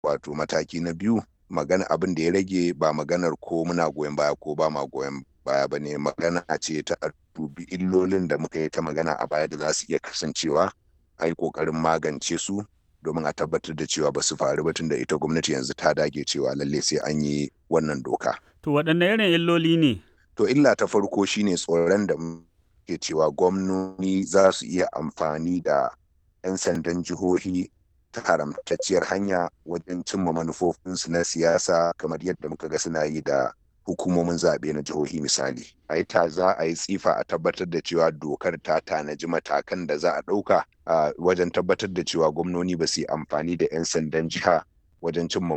wato mataki na biyu magana abin da ya rage ba maganar ko muna goyon baya ko ba ma goyon baya ba ne magana ce ta dubi illolin da muka yi ta magana a baya da za su iya kasancewa a yi ƙoƙarin magance su domin a tabbatar da cewa ba su faru ba tunda ita gwamnati yanzu ta dage cewa lalle sai an yi wannan doka. To waɗanne irin illoli ne? To illa ta farko shine tsoron da ke cewa gwamnoni za su iya amfani da 'yan sandan jihohi ta haramtacciyar hanya wajen cimma manufofinsu na siyasa kamar yadda muka ga suna yi da hukumomin zaɓe na jihohi misali. A yi ta za a yi tsifa a tabbatar da cewa dokar ta tanaji matakan da za a ɗauka a wajen tabbatar da cewa gwamnoni ba su yi amfani da 'yan sandan jiha wajen cimma